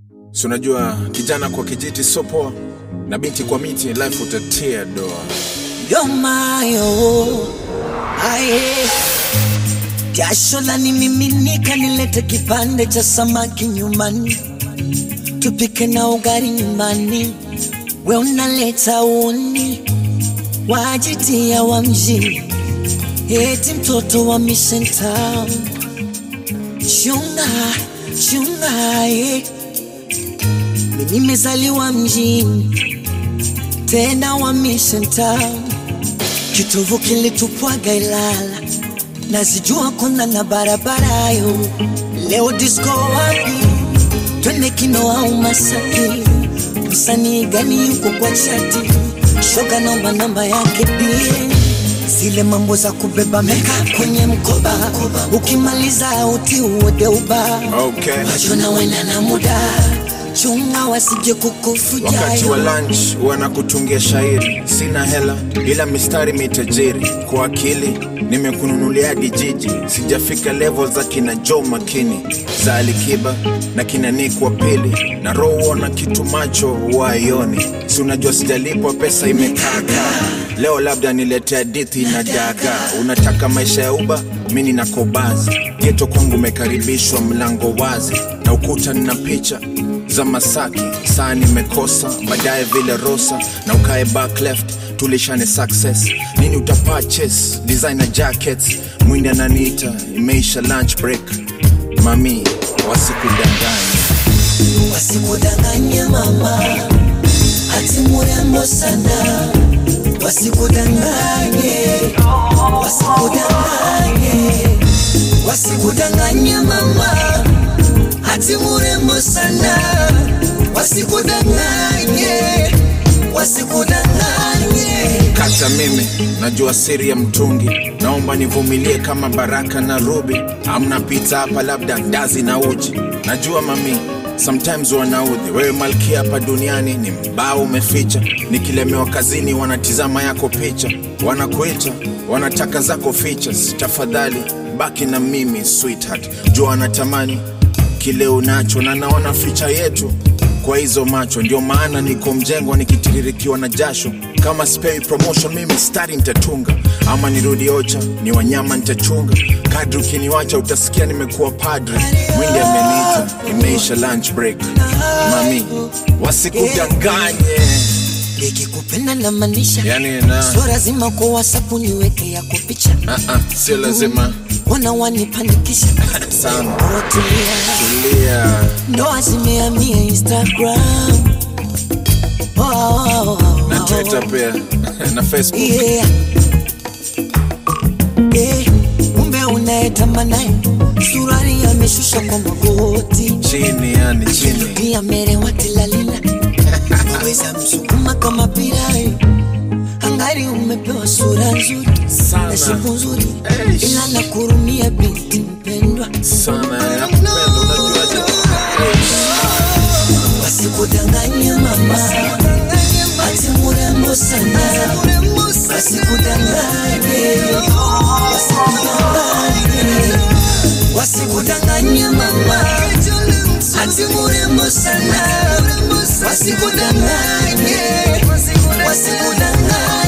Si unajua kijana kwa kijiti so poa na binti kwa miti, life utatia doa. yomayo aye jasho la nimiminika, nilete kipande cha samaki nyumbani, tupike na ugali nyumbani, we unaleta uni wajitia wa mjini, eti mtoto wa Mission Town. Chunga chunga, eh. Mimi nimezaliwa mjini tena wa Mission Town, kitovu kilitupwaga Ilala, nazijua kuna na barabara yo. Leo disco wapi? Twende kino au Masaki? Msanii gani yuko kwa chati? Shoga naomba namba yake pia zile mambo za kubeba meka kwenye mkoba, ukimaliza uti uode uba Okay. wajona wena na muda chunga wasije kukufuja Wakati wa lunch wanakutungia shairi, sina hela ila mistari mitajiri. Kwa akili nimekununulia hadi jiji, sijafika level za kina Joe Makini za Alikiba na kina Nick wa pili na roho na kitu macho waioni, si unajua sijalipwa pesa imekaka. Leo labda niletea hadithi na daga. Unataka maisha ya uba, mi nina kobazi geto kwangu umekaribishwa, mlango wazi na ukuta nina picha za Masaki, saa nimekosa baadaye vile Rosa na ukae back left tulishane success nini uta purchase designer jackets mwindi ananiita imeisha lunch break mami wasikudanganya wasikudanganye mama ati murembo sana wasikudanganye wasikudanganye wasikudanganye mama ati murembo sana wasikudanganye wasikudanganye kata mimi najua siri ya mtungi naomba nivumilie kama baraka na rubi amna pita hapa labda ndazi na uji najua mami sometimes wanaudhi wewe malkia hapa duniani ni mbao umeficha nikilemewa kazini wanatizama yako picha wanakuita wanataka zako features tafadhali baki na mimi sweetheart jua wanatamani kile unacho na naona ficha yetu kwa hizo macho ndio maana niko mjengo nikitiririkiwa na jasho kama spei promotion mimi stari nitatunga ama nirudi ocha ni wanyama nitachunga kadri ukiniwacha utasikia nimekuwa padre mwindi ameniita imeisha lunch break mami wasikudanganye nikikupenda na maanisha yani na sio lazima kwa whatsapp niweke yako picha uh -uh, sio lazima wana wanipanikisha sana Tulia. tulia ndoa zimehamia instagram oh, oh, oh, na oh. twitter pia na facebook yeah. yeah. umbe unayetamanaye surari ameshusha kwa magoti chini yani chini pia merewa tilalila waweza msukuma kama pirai angari umepewa sura nzuri Sana. na shepu nzuri Eish. ila nakurumia binti mpendwa sana nakupenda unajuaje wasikudanganye mama ati murembo sana wasikudanganye wasikudanganye wasikudanganye mama ati murembo sana wasikudanganye wasikudanganye